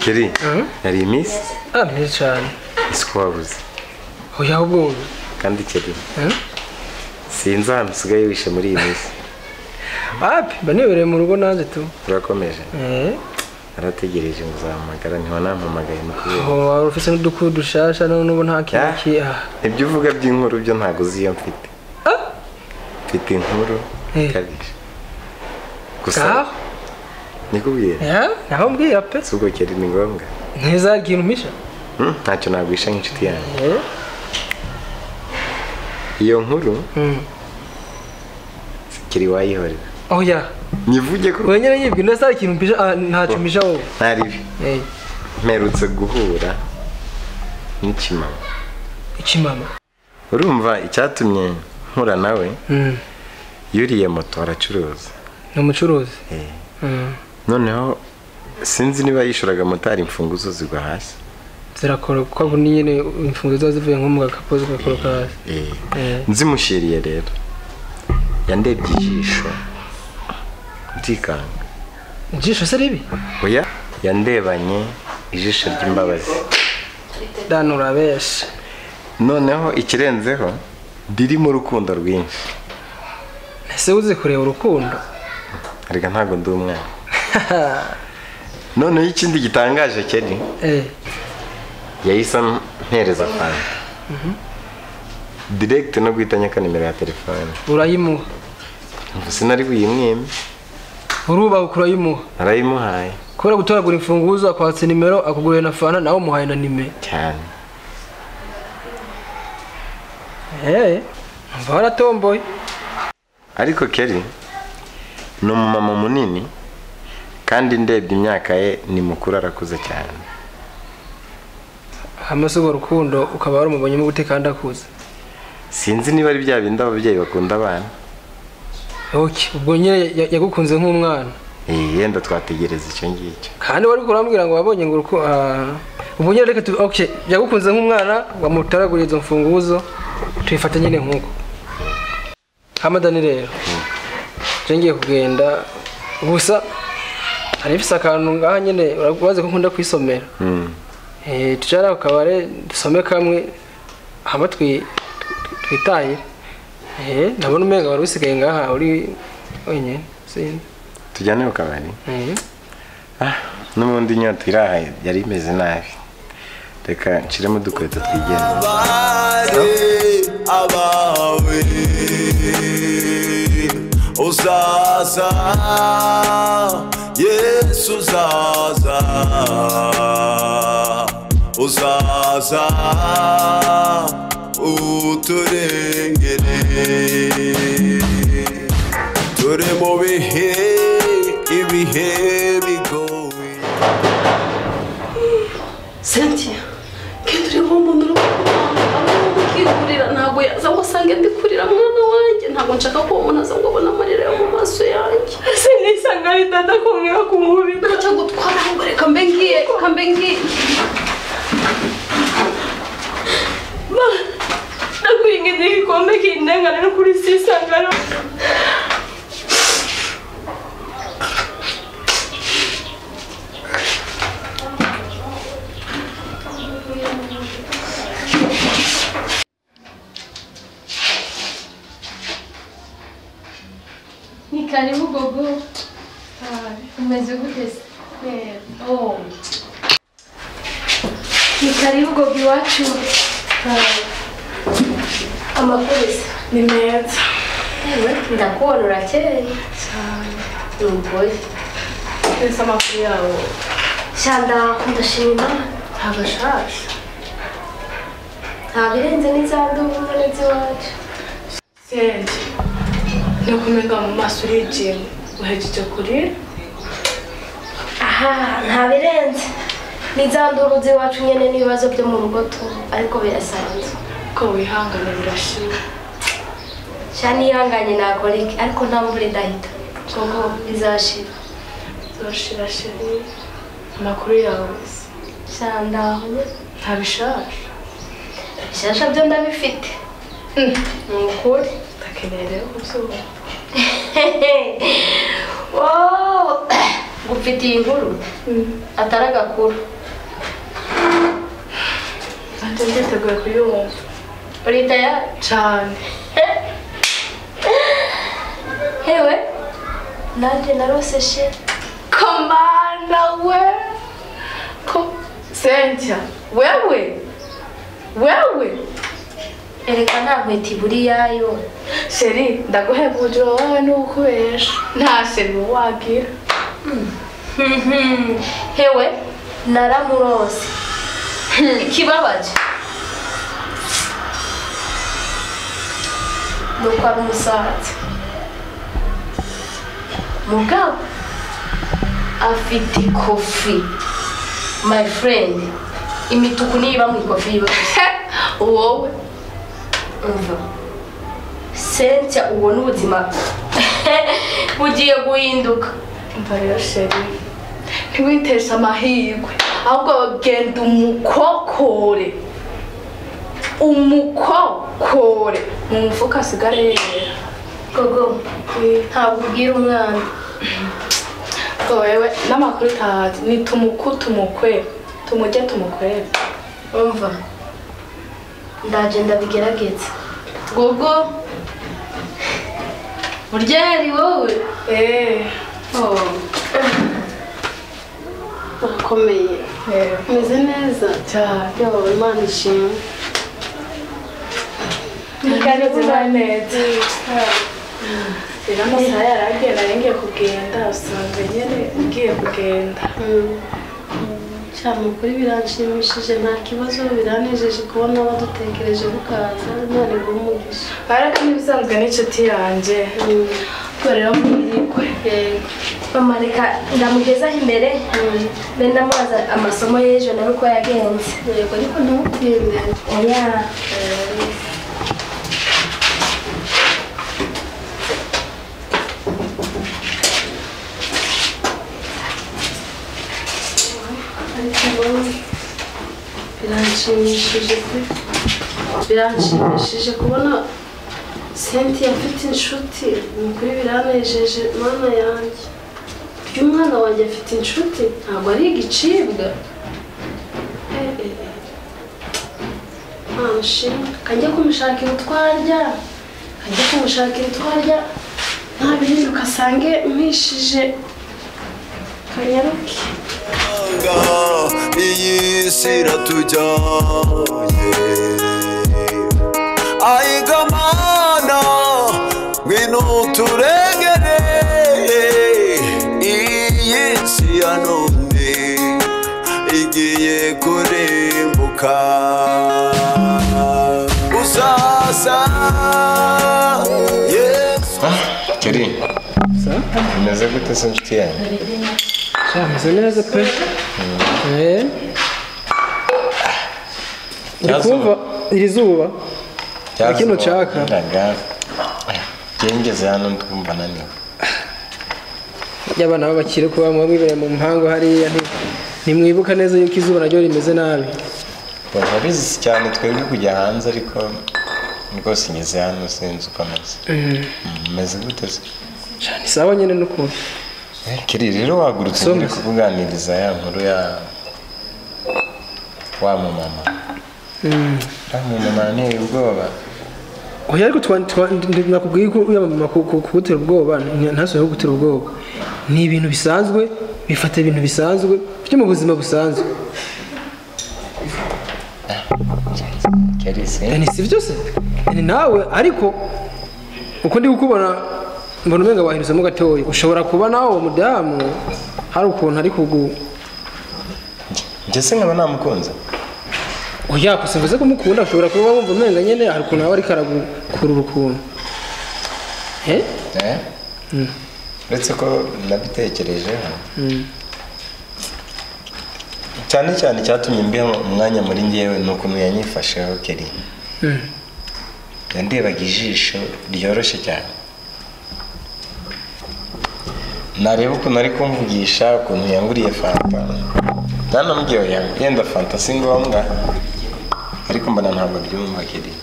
keri hari iminsi ah myiza cyane isuku wabuze oya ahubwo kandi keri eh? sinzi ahantu usigaye wishe muri iyi minsi api mba nibereye mu rugo nanjye tu turakomeje eh narategereje ngo uzampamagara ntiwanampamagaye ni kubera aho waba ufite n'udukuru dushasha none ubu nta kintu Ah. ki ah ibyo uvuga by'inkuru byo ntabwo uzi iyo mfite mfite inkuru Eh. ikabije gusa ngaho nikubwira ya naho mbwira pe si ubwo keri ni ngombwa ntizagira umisha Hmm, ntacyo nagwisha nk'inshuti yanjye eh iyo nkuru mm. kiri wayihorera oya nivuge ko oya nyine yibwe ndasa ikintu mpisha ah, ntacyo mpisha wowe ntari bi eh mperutse guhura n'ikimama ikimama urumva icyatumye nkura nawe mm. yuriye moto aracuruza ni umucuruzi Eh. mm. noneho sinzi niba yishyuraga motari imfunguzo zigwa hasi zirakoroka ubu ni nyine imfunguzo ziba zivuye nko mu gakapu zigakoroka hasi Eh. eh nzimushyiriye rero yandebye ijisho ndikanga ijisho se ribi oya yandebanye ijisho ry'imbabazi dani urabesha noneho ikirenzeho ririmo urukundo rwinshi ese uzi kureba urukundo reka ntabwo ndi umwana noneho ikindi gitangaje keri eh yahise ampereza fanta diregiti no guhita nyaka nimero ya telefone urayimuha sinari buyimwime urubaho urayimuha narayimuhaye kubera gutoragura imfunguzo akwatse nimero akugurira na fana nawe umuhaye na nimero cyane eee mva waratomboye ariko keri ni umumama munini kandi ndebye imyaka ye ni mukuru arakuze cyane hanyuma si urwo rukundo ukaba warumubonyemo gute kandi akuze sinzi niba ari bya bindi ababyeyi bakunda abana oke ubwo nyine ya- yagukunze nk'umwana Eh, yenda twategereza icyo ngicyo kandi wari kurambwira ngo wabonye ngo uruku ah, ubwo nyine reka tu oke yagukunze nk'umwana wamutaraguriye izo mfunguzo tuyifata nyine nk'uko hamadani rero njye ngiye kugenda gusa hari ifise akantu ngaha nyine urabazi ko nkunda kwisomera Hmm. Eh, tujyane ku kabare dusome kamwe hama twi- twi- twitahire Eh, ndabona umenga wari usigaye ngaha uri wenyine sinzi tujyane mu kabari Eh, Ah, n'ubundi inyota iraha yari imeze nabi reka nshiremo udukweto twigenza abari abawe uzaza yesu uzaza uzaza uturengere turi mu bihe ibihe bigoye Cynthia kandi uri nk'umuntu uri kwikurira ntabwo yaza ngo asange mbikurira mwana wanjye ntabwo nshaka ko uwo muntu aza ngo abone amarira yo mu maso yanjye ese nisanga ari dada kumwira ku mubi ntacyo gutwara ahubwo reka mbe ngiye reka mbe ngiye Ma, ndakwingiza igikombe kindenganira kuri sisangaro Ni karibu gogo. Umeze gute? Eh, Oh. Ni karibu gogo iwacu. Amakosa ni meza. Ewe ndakuona urakeye. Umugore. ese amakuru yawe Shanda ndashima. Ntabwo ashaje. Ntabwo irenze n'izandubu n'iziwacu. sente ni ukumenga mu maso urigimye uhejeje kurira aha nta birenze n'izanduru z'iwacu nyine n'ibibazo byo mu rugo tu ariko birasanzwe ko wihangana birashira sha nihanganye nakora iki ariko nta mvura idahita kuko bizashira zirashira shiri amakuru yawe se sha ndaho nyine ntabishaje bishasha byo ndabifite ni ukuri ndakeneye rero kubyumva Wow. ufite iyi nkuru atari agakuru ntacyo nditeguye kuyumva uri tayari cyane hewe nanjye narose sheri komanda we ko sentya wewe wewe ereka nta nkweto iburi yayo sheri ndaguhebuje wowe n'ukubesha nta sheri wagira hewe naramurose ikibabaje nuko ari umusaza mugabo afite ikofi my friend imituku niyo iba mu ikofi yiwe wowe umva sentia ubona ubuzima bugiye guhinduka umva rero sheri ntiwiteshe amahirwe ahubwo genda umukokore umukokore mu mufuka asigare yera gogo ntabwo ubwira umwana Ngo wewe n'amakuru utazi ni tumuku tumukwe tumujye tumukwere umva ndagenda bigerageza gogo burya yari wowe eee urakomeye umeze neza cyane yo imana ishimwe kandi ziba neza rero amasaha yari agenda yari ngiye kugenda usanga nyine ngiye kugenda cyane ukuri biranshimishije nta kibazo biranejeje kubona badutekereje mukaza none ngo umugisha baraka n'ibisanzwe n'inshuti yanjye ubwo rero mwirikwe mama reka ndamugezaho imbere be ndamubaza amasomo y'ejo nawe uko yagenze yego ariko ntukinde oya ariko biranshimishije pe biranshimishije kubona senti afite inshuti ni ukuri biranejeje mana yanjye iyo umwana wanjye afite inshuti ntabwo ari igicibwa Eh, eh, eh. Mana shimwe kajya kumushakira utwarya kajya kumushakira utwarya ntabihinduka asange mpishije kanyaruke Nga iyi si iratujyanye ayiga mana ngwino turengere iyi si ya none igiye kurimbuka usasa yesu keri umeze gute se inshuti yanyu Sameze neza pe Eh. uri Nyazuba. kumva iri zuba Kino caka. ngengeze hano ndumva naniwe iyo abana b'abakire kuba muba mwibereye mu mpangu hariya nti- ntimwibuka neza yuko izuba naryo rimeze nabi baba bizi cyane twebwe kujya hanze ariko rwose ngeze hano sinzi uko ameze umeze gute se cyane isaba nyine n'ukuntu Eh, kiri rero wagurutse Somo. uri kukuganiriza ya nkuru ya wa mumama wa mumama nteye ubwoba oya ariko twa- twa- ndi- nakubwiye ko uyamama ku- ku- kugutera ubwoba nta- ntasubire kugutera ubwoba ni ibintu bisanzwe bifata ibintu bisanzwe byo mu buzima busanzwe kiri se Eh, ni si byo se Eh, ni nawe ariko uko ndi kukubona mbona umenga wahindutsemo gatoya ushobora kuba nawe uwo mudamu hari ukuntu ari kugu njye se nkaba namukunze oya gusa mvuze ko umukunda ushobora kuba wumva umenga nyine hari ukuntu aba ariko aragukurura ukuntu Eh? Eh? uretse ko nabitekerejeho cyane cyane icyatumye mbiha umwanya muri ngewe ni ukuntu yanyifasheho keri Mm. yandebaga ijisho ryoroshye cyane nareba ukuntu ari kumvugisha ukuntu yanguriye fanta nanambwiye oya yenda fanta si ngombwa ariko mbona ntabwo byumva keri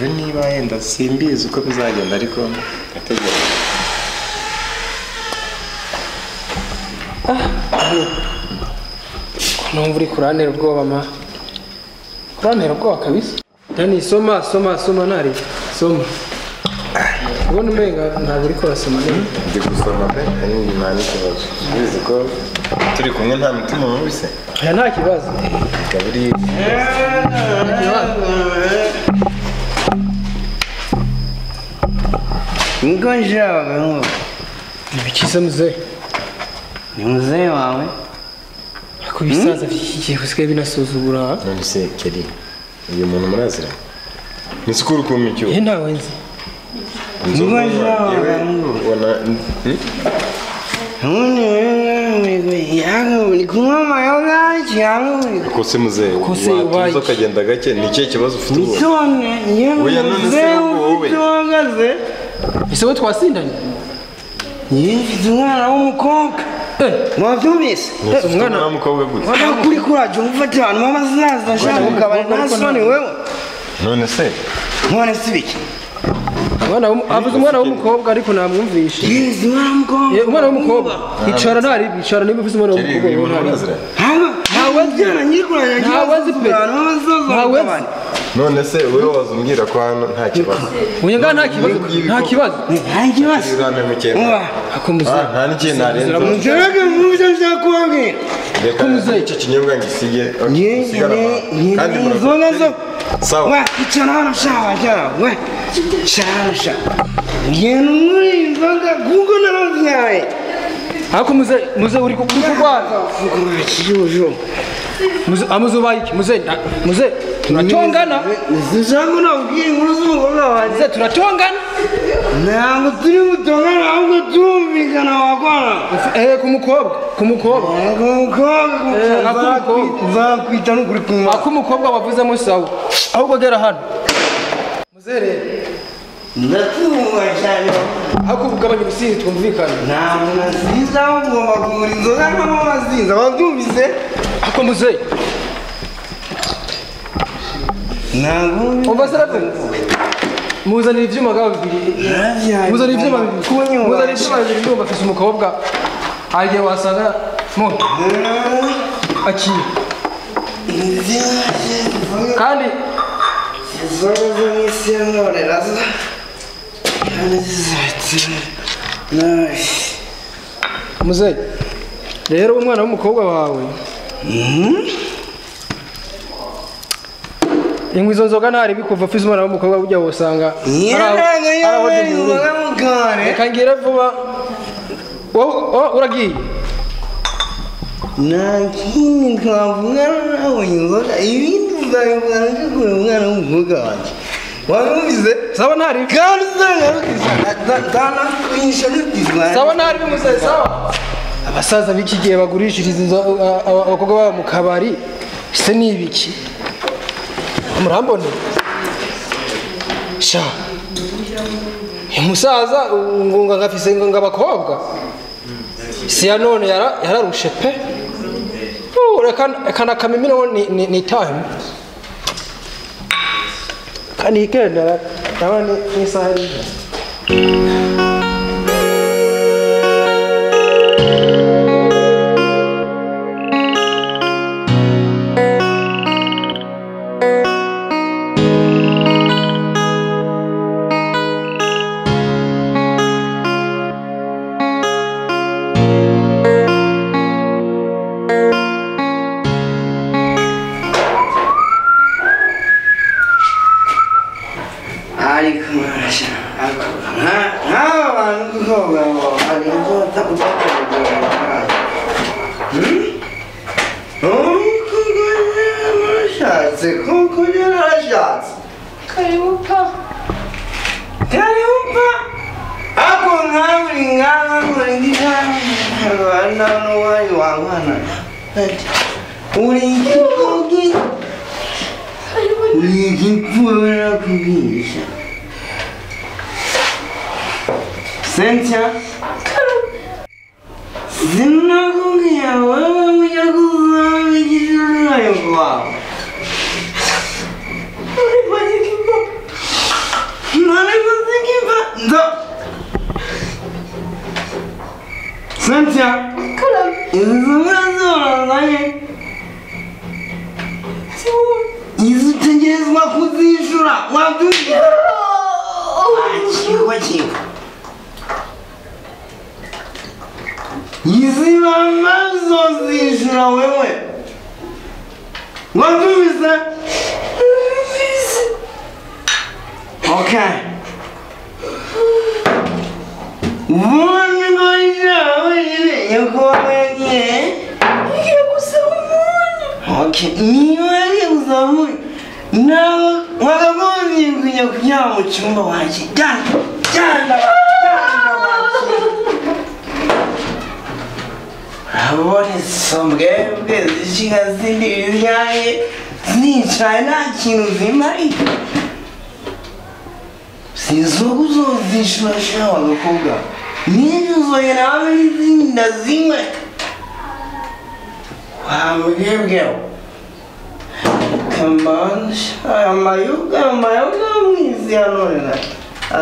rero niba yenda simbizi uko bizagenda ariko ndategereje numva uri kurantera ubwoba ma kurantera ubwoba kabisa dani soma soma soma ntari soma ubona umenga ntabwo uri kurasoma neza ndi gusoma pe ari inyuma n'ikibazo ubizi ko turi kumwe nta mutima mubi se aya nta kibazo ikaba iri nta kibazo Niko nshabaga nkubu. ni bikize muzehe Ni muzee wawe? ariko ibisaza by'iki gihe usigaye binasuzugura ha? none se keri uyu muntu murazira ni sikuru kumpa icyuho ye ntawe nzi inzoga Ngo njya yewe ngo. ubona Hmm? Ubundi wewe mwigo yangu uri kunywa amayoga cyangwa ko se muzehe Kose watuza ubaye. ukagenda gake ni ikihe kibazo ufite ubu none iyo Oya, none se muzee wowe. ufite uhagaze ese wowe twasindanye yewe mfite umwana w'umukobwa wabyumvise ufite umwana- umwana w'umukobwa gute wajya kuri kurajya ufata abantu b'abasaza ashaka kugabana nta soni wewe none se none si biki Umwana w'umu- avuze umwana w'umukobwa ariko namwumvishe yezu Ye, umwana w'umukobwa umwana w'umukobwa icara ntari icara niba uvuze umwana keri uyu muntu w'umukobwa murazira ntabwo Ntawe nzi. njyana nyiri kurajya Ntawe nzi pe. abantu b'abasaza Ntawe nzi. bakugabana none se wowe wazubwira ko hano nta kibazo unyanga nta kibazo nta kibazo nta kibazo Ibirane mu cyenda. uba Ah, akomuze nta n'ikihe narenza mugerage mu byo nshaka kubabwira reka icyo kinyobwa ngisige Ngiye usigare aho. ngiye kandi ngiye murakoze. inzoga zo sawa wa icara hano shawa shawa we shawa shawa ngiye muri inzoga kuko narazyaye ariko muze muze uri ku- uri kurwara uvuga nta kijuju muze amuze ubaye iki muze nda- muze turatongana nzijambo nabwiye inkuru z'umukobwa wanjye muze turatongana ntabwo turi butongane ahubwo turumvikana wakora eh ku mukobwa ku mukobwa ntabwo umukobwa Eh, ak'umukobwa. nzakwita n'ukuri kumva ako umukobwa wavuzemo sawa ahubwo gera hano muze rero ndatumva cyane ariko ugabanya ubusinzi twumvikane ntabwo naziza ugomba kugura inzoga ntabwo wazinze wabyumvise ako muze ntabwo umva se rero muzanira ibyuma ngabo bibiri muzanira ibyuma bibiri muzanira ibyuma bibiri ndumva afise umukobwa hari igihe wasanga mu akiye kandi muzeyi rero umwana w'umukobwa wawe ingwi izo nzoga ntari bikuva afise umwana w'umukobwa ujya wosanga reka ngire vuba wowe wowe uragiye ntakindi twavuga nawe inzoga ibindi uzabivugana ndi kure umwana w'umukobwa wanjye wabumvise sawa ntari kandi uzangarukisha zanakurisha sawa nutizwa ntari bimuze sawa abasaza b'iki gihe bagurishiriza inzo- a- a- abakobwa babo mu kabari se ni ibiki murambona sha uyu musaza ngunga ngafise ngo abakobwa si ya none yara- yararushe pe Uh, reka reka nakamimino ni- ni ni time kandi ikenda ndabona ni- ni isaha y'ijoro. ariko mwarasha ariko nka- nk'aba bantu kukoga bari inzota utategera umukobwa yarashatse kuko yarashatse karibuka karibuka ako nkaburi nkaba nkuri ngikango ari nawe n'uwayo wankana ati uri igikogi ni igipfuro nakugisha sentia sinakubwira wowe ujya kuzaba igishushanyo kwawe Nani kuzingiva ndo Cynthia karame inzu zoroye inzu utegerezwa kuzishyura wabyumvira kiba kiba izi mama zozishyura wewe wabyumvise okay umuntu w'ijabo yibeye ko wagiye ugiye gusaba umuntu okay niba ari gusaba umuntu nawe wakagombye kujya kuryama mu cyumba wanjye jyana jyana jyana wanjye urabonetse mbwebwe zishiga zindi biryaye zicaye nta kintu zimariye sinzi uko uzozishyura shawa gakobwa niba uzoye nawe n'izindi na zimwe wambwebweho kambanje aya mayoga amayoga mwizi yanorera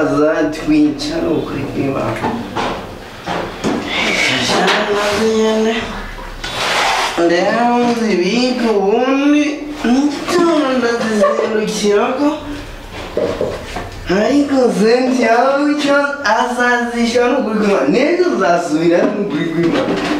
azatwica ni ukuri kw'imana kajana nyene rero nzibika ubundi nitoro ndazizindukirako ariko senti yawe icyo azazishyura ni ukuri kw'imana n'ejo uzasubira ni ukuri kw'imana